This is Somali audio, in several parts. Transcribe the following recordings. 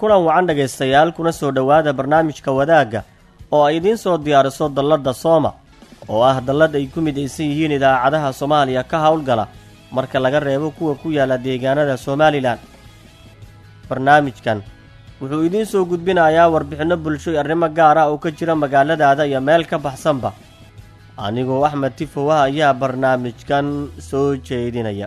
kulan wacan dhegaystayaal kuna soo dhowaada barnaamijka wadaagga oo ay idiin soo diyaariso dalladda sooma oo ah dallad ay ku midaysan yihiin idaacadaha soomaaliya ka howlgala marka laga reebo kuwa ku yaalla deegaanada somalilan barnaamijkan wuxuu idiin soo gudbinayaa warbixinno bulsho iyo arrimo gaar ah oo ka jira magaaladaada iyo meel ka baxsanba anigoo axmed tifowa ayaa barnaamijkan soo jeedinaya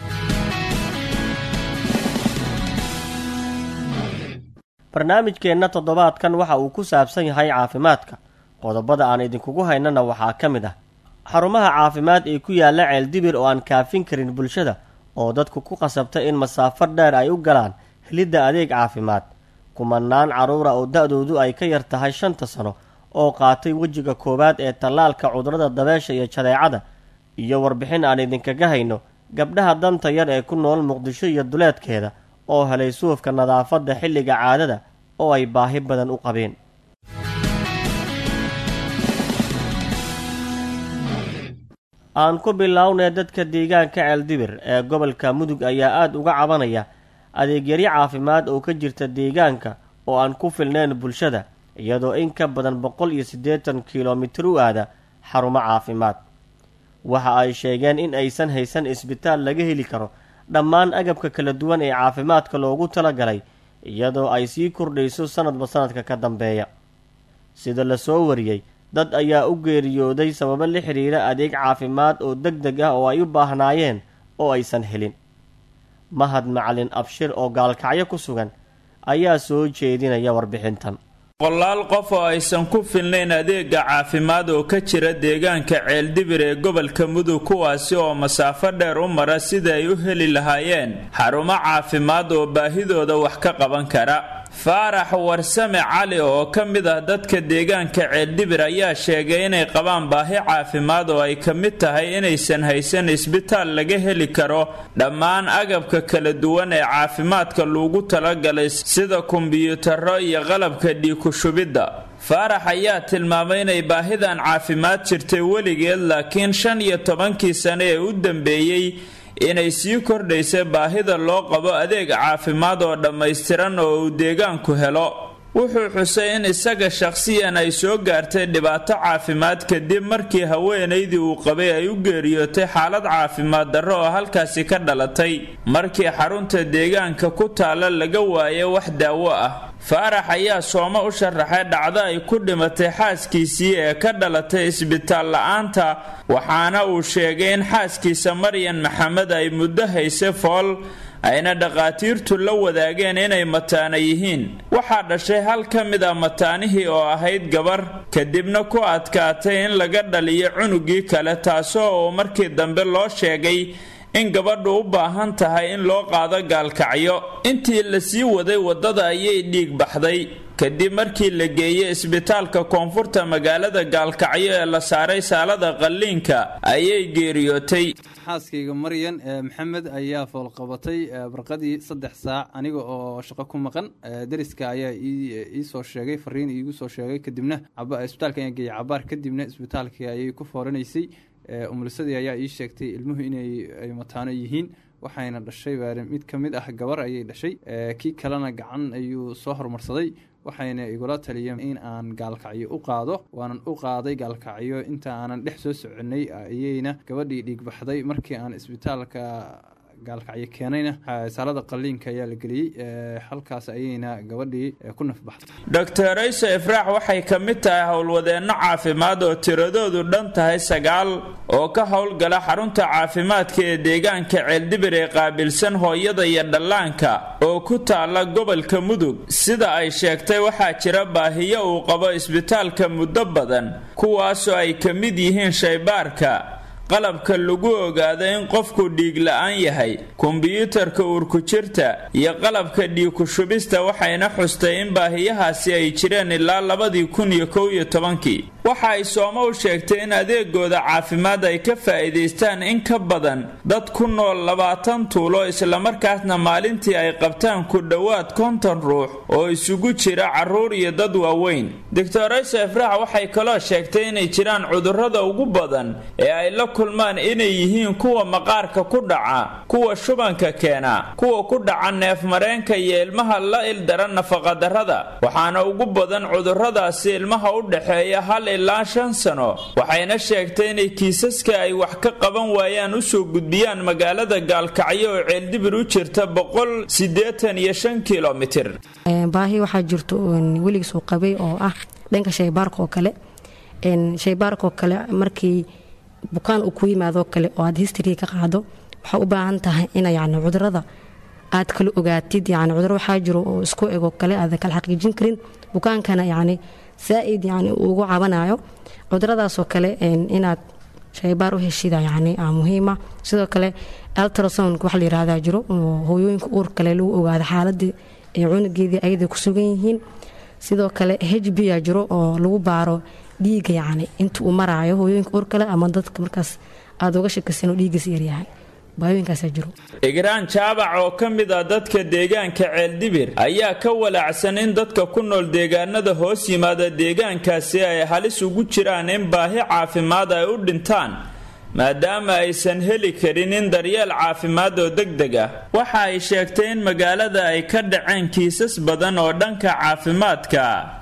barnaamijkeenna toddobaadkan waxa uu ku saabsan yahay caafimaadka qodobada aan idinkugu haynana waxaa ka mid ah xarumaha caafimaad ee ku yaalla ceeldibir oo aan kaafin karin bulshada oo dadku ku qasabta in masaafo dheer ay u galaan helidda adeeg caafimaad kumanaan carruura oo da-doodu ay ka yar tahay shanta sano oo qaatay wejiga koowaad ee tallaalka cudurrada dabeesha iyo jadeecada iyo warbixin aan idinkaga hayno gabdhaha danta yar ee ku nool muqdisho iyo duleedkeeda oo helay suufka nadaafadda xilliga caadada oo ay baahi badan u qabeen aan ku bilownay dadka deegaanka ceeldibir ee gobolka mudug ayaa aada uga cabanaya adeegyari caafimaad oo ka jirta deegaanka oo aan ku filnayn bulshada iyadoo in ka badan boqol iyo siddeetan kilomitir u aada xarumo caafimaad waxa ay sheegeen in aysan haysan isbitaal laga heli karo dhammaan agabka kala duwan ee caafimaadka loogu talagalay iyadoo ay sii kordhayso sanadba sanadka ka dambeeya sida la soo wariyey dad ayaa u geeriyooday sababo la xidhiira adeeg caafimaad oo deg deg ah oo ay u baahnaayeen oo aysan helin mahad macalin abshir oo gaalkacyo ku sugan ayaa soo jeedinaya warbixintan boqolaal qof oo aysan ku filnayn adeega caafimaad oo ka jira deegaanka ceeldibir ee gobolka mudug kuwaasi oo masaafo dheer u mara sida ay u heli lahaayeen xarumo caafimaad oo baahidooda wax ka qaban kara faarax warsame cali oo ka mid ah dadka deegaanka ceeldibir ayaa sheegay inay qabaan baahi caafimaad oo ay ka mid tahay inaysan haysan isbitaal laga heli karo dhammaan agabka kala duwan ee caafimaadka loogu talagalay sida kombiyuutarro iyo qalabka dhiikushubidda faarax ayaa tilmaamay inay baahidan caafimaad jirtay weligeed laakiin shan iyo tobankii sane ee u dambeeyey inay sii kordhaysa baahida loo qabo adeeg caafimaad oo dhammaystiran oo uu deegaanku helo wuxuu xusay in isaga shaqhsiyan ay soo gaartay dhibaato caafimaad kadib markii haweenaydii uu qabay ay u geeriyootay xaalad caafimaad darro oo halkaasi ka dhalatay markii xarunta deegaanka ku taalla laga waayo wax daawo ah faarax ayaa sooma u sharaxay dhacdo ay ku dhimatay xaaskiisii ee ka dhalatay isbitaal la-aanta waxaana uu sheegay in xaaskiisa maryan maxamed ay muddo hayse fool ayna dhakhaatiirtu la wadaageen inay mataana yihiin waxaa dhashay hal ka mid a mataanihii oo ahayd gabar kadibna ku adkaatay in laga dhaliyo cunugii kale taasoo uu markii dambe loo sheegay in gabadhu u baahan tahay in loo qaado gaalkacyo intii la sii waday waddada ayay dhiig baxday kadib markii la geeyey isbitaalka koonfurta magaalada gaalkacyo ee la saaray saalada qalliinka ayay geeriyootay xaaskayga maryan maxamed ayaa foolqabatay barqadii saddex saac aniga oo shaqo ku maqan dariska ayaa iisoo sheegay fariin iigu soo sheegay kadibna isbitaalka ayaan geeyay cabaar kadibna isbitaalkii ayay ku fooranaysay umulisadii ayaa ii sheegtay ilmuhu inay mataano yihiin waxayna dhashay mid ka mid ah gabar ayay dhashay kii kalena gacan ayuu soo horumarsaday waxayna igula taliyeen in aan gaalkacyo u qaado waanan u qaaday gaalkacyo inta aanan dhex soo soconay ayayna gabadhii dhiigbaxday markii aan isbitaalka gaalkacyo keenayna saalada qaliinka ayaa la geliyey halkaas ayayna gabadhii ku nafbaxday doctor aysa ifraax waxay ka mid tahay howlwadeenno caafimaad oo tiradoodu dhan tahay sagaal oo ka howlgala xarunta caafimaadka ee deegaanka ceeldibir ee qaabilsan hooyada iyo dhallaanka oo ku taala gobolka mudug sida ay sheegtay waxaa jira baahiyo uu qabo isbitaalka muddo badan kuwaasoo ay ka mid yihiin shaybaarka qalabka lagu ogaado in qofku dhiig la-aan yahay kombiyuutarka uurku-jirta iyo qalabka dhiigku-shubista waxayna xustay in baahiyahaasi ay jireen ilaa labadii kun iyo kow iyo tobankii waxa ay sooma u sheegtay in adeegooda caafimaad ay ka faa'iidaystaan in ka badan dad ku nool labaatan tuulo islamarkaasna maalintii ay qabtaan ku dhowaad konton ruux oo isugu jira carruur iyo dad waaweyn doctor aysa ifraax waxay kaloo sheegtay inay jiraan cudurrada ugu badan ee ay la kulmaan inay yihiin kuwa maqaarka ku dhaca kuwa shubanka keena kuwa ku dhaca neefmareenka iyo ilmaha la ildaran nafaqadarrada waxaana ugu badan cudurradaasi ilmaha u dhexeeya hal ilaa shan sano waxayna sheegtay inay kiisaska ay wax ka qaban waayaan usoo gudbiyaan magaalada gaalkacyo oo ceeldibir u jirta boqol siddeetan iyo shan kilomitir baahi waxaa jirto weligiisuu qabay oo ah dhanka shaybaarka oo kale shaybaarka oo kale markii bukaan uu ku yimaadoo kale oo aad history ka qaado waxaa u baahan tahay ina yani cudurada aad kala ogaatid yani cuduro waxaa jiro oo isku egoo kale aada kala xaqiijin karin bukaankana yani saa-id yani ugu cabanayo cuduradaasoo kale inaad shaybaar u heshida yani muhiima sidoo kale altrasound waxa la yirahdaa jiro oo hooyooyinka uur kale lagu ogaado xaaladii ay cunugeedii ayada ku sugan yihiin sidoo kale h b a jiro oo lagu baaro dhiiga yani inta uu maraayo hooyooyinka uur kale ama dadka markaas aada uga shakisan oo dhiigiis yaryahay baayooyinkaasaa jiro igraan jaabac oo ka mid ah dadka deegaanka ceeldibir ayaa ka walaacsan in dadka ku nool deegaanada hoos yimaada deegaankaasi ay halis ugu jiraan in baahi caafimaad ay u dhintaan maadaama aysan heli karin in daryeel caafimaad oo degdeg ah waxa ay sheegtay in magaalada ay ka dhaceen kiisas badan oo dhanka caafimaadka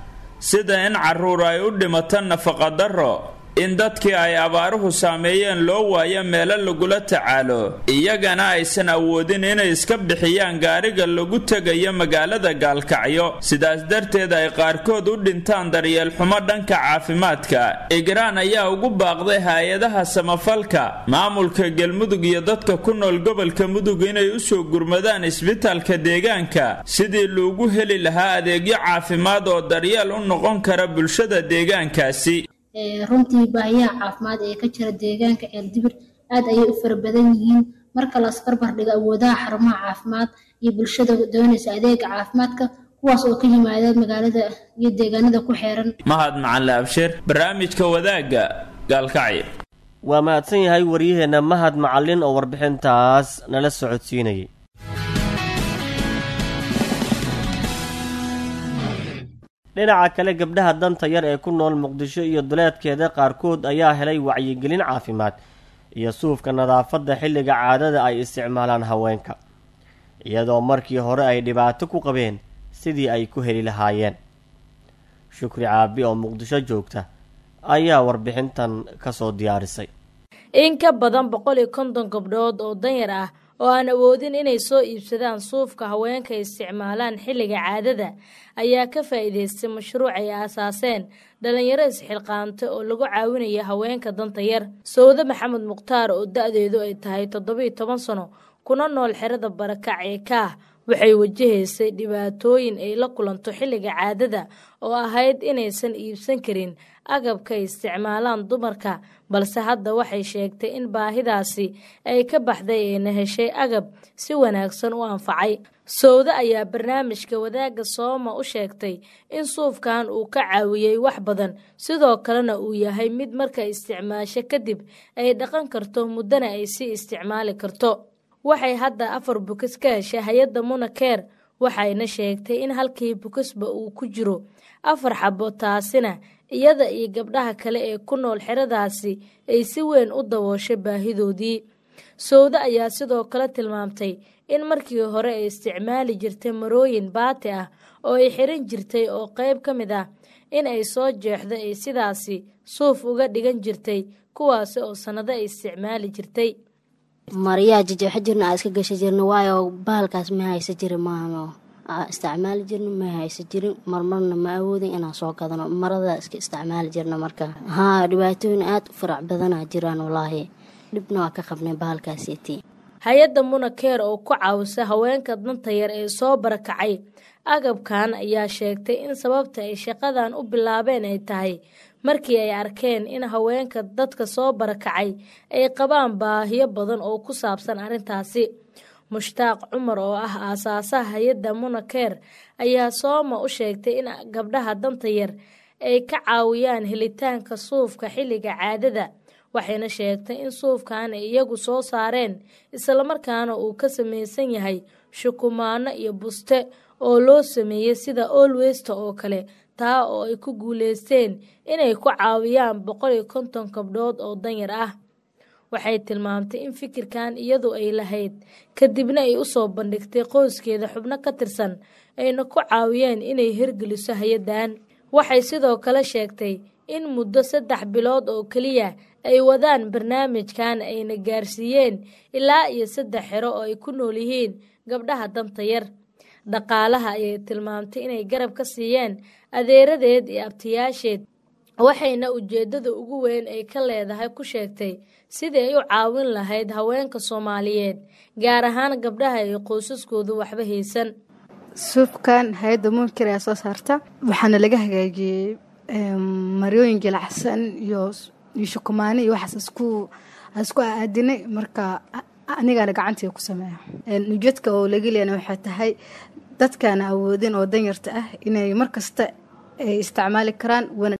sida in carruur ay u dhimato nafaqadarro in dadkii ay abaaruhu saameeyeen loo waayo meelo lagula tacaalo iyagana aysan awoodin inay iska bixiyaan gaariga lagu tegayo magaalada gaalkacyo sidaas darteed ay qaarkood u dhintaan daryeel xumo dhanka caafimaadka igraan ayaa ugu baaqday hay-adaha samafalka maamulka galmudug iyo dadka ku nool gobolka mudug inay usoo gurmadaan isbitaalka deegaanka sidii loogu heli lahaa adeegyo caafimaad oo daryeel u noqon kara bulshada deegaankaasi runtii baahiyaha caafimaad ee ka jira deegaanka ceeldibir aad ayay u fara badan yihiin marka las barbar dhigo awoodaha xarumaha caafimaad iyo bulshada doonaysa adeega caafimaadka kuwaas oo ka yimaada magaalada iyo deegaanada ku xeeran mahad macalle abshir barnaamijka wadaagga gaalkacyo waa mahadsan yahay waryaheenna mahad macallin oo warbixintaas nala socodsiinayay dhinaca kale gabdhaha danta yar ee ku nool muqdisho iyo duleedkeeda qaarkood ayaa helay wacyigelin caafimaad iyo suufka nadaafadda xilliga caadada ay isticmaalaan haweenka iyadoo markii hore ay dhibaato ku qabeen sidii ay ku heli lahaayeen shukri caabi oo muqdisho joogta ayaa warbixintan kasoo diyaarisay in ka badan boqol iyo konton gabdhood oo danyar ah oo aan awoodin inay soo iibsadaan suufka haweenka isticmaalaan xilliga caadada ayaa ka faa'iidaystay mashruuc ay aasaaseen dhallinyaro isxilqaantay oo lagu caawinaya haweenka danta yar sawde maxamed mukhtaar oo da-deedu ay tahay toddobiyo toban sano kuna nool xerada barakac ee kaah waxay wajahaysay dhibaatooyin ay la kulanto xilliga caadada oo ahayd inaysan iibsan karin agabka ay isticmaalaan dumarka balse hadda waxay sheegtay in baahidaasi ay ka baxday ayna heshay agab si wanaagsan u anfacay sowde ayaa barnaamijka wadaagga sooma u sheegtay in suufkan uu ka caawiyey wax badan sidoo kalena uu yahay mid marka isticmaasho kadib ay dhaqan karto muddana ay sii isticmaali karto waxay hadda afar bukis ka heshay hay-adda munakeer waxayna sheegtay in halkii bukisba uu ku jiro afar xabo taasina iyada iyo gabdhaha kale ee ku nool xeradaasi ay si weyn u dabooshay baahidoodii sowde ayaa sidoo kale tilmaamtay in markii hore ay isticmaali jirtay marooyin baati ah oo ay xiran jirtay oo qayb ka mid ah in ay soo jeexdo ay sidaasi suuf uga dhigan jirtay kuwaasi oo sannado ay isticmaali jirtay maryaa jajeexo jirna aa iska gasha jirna waayo bahalkaas ma haysa jirin maamo isticmaali jirna ma haysa jirin marmarna ma awoodin inaan soo gadano marada iska isticmaali jirna marka haa dhibaatooyin aada u farac badanaa jiraan walaahi dhibna waa ka qabnay bahalkaasiti hay-adda munakeer oo ku caawisa haweenka danta yar ee soo barakacay agabkan ayaa sheegtay in sababta ay shaqadan u bilaabeen ay tahay markii ay arkeen in haweenka dadka soo barakacay ay qabaan baahiyo badan oo ku saabsan arrintaasi mushtaaq cumar oo ah aasaasaha hay-adda munakeer ayaa sooma u sheegtay in gabdhaha danta yar ay ka caawiyaan helitaanka suufka xilliga caadada waxayna sheegtay in suufkan ay iyagu soo saareen islamarkaana uu ka samaysan yahay shukumaano iyo buste oo loo sameeyey sida olwesta oo kale taa oo ay ku guuleysteen inay ku caawiyaan boqol iyo konton gabdhood oo danyar ah waxay tilmaamtay in fikirkan iyadu ay lahayd kadibna ay u soo bandhigtay qoyskeeda xubno ka tirsan ayna ku caawiyeen inay hirgeliso hay-addan waxay sidoo kale sheegtay in muddo saddex bilood oo keliya ay wadaan barnaamijkan ayna gaarsiiyeen ilaa iyo saddex xero oo ay ku nool yihiin gabdhaha danta yar dhaqaalaha ayay tilmaamtay inay garab ka siiyeen adeeradeed iyo abtiyaasheed waxayna ujeeddada ugu weyn ay ka leedahay ku sheegtay sidii ay u caawin lahayd haweenka soomaaliyeed gaar ahaan gabdhaha ay qoysaskoodu waxba haysan suufkan hay-adda munkir ayaa soo saarta waxaana laga hagaajiyey maryooyin gilacsan iyo iyo shukumaani iyo waxaas isku isku aadinay marka anigana gacantii ku sameeya ujeedka oo laga leena waxay tahay dadkaana awoodin oo danyarta ah inay markasta ay isticmaali karaan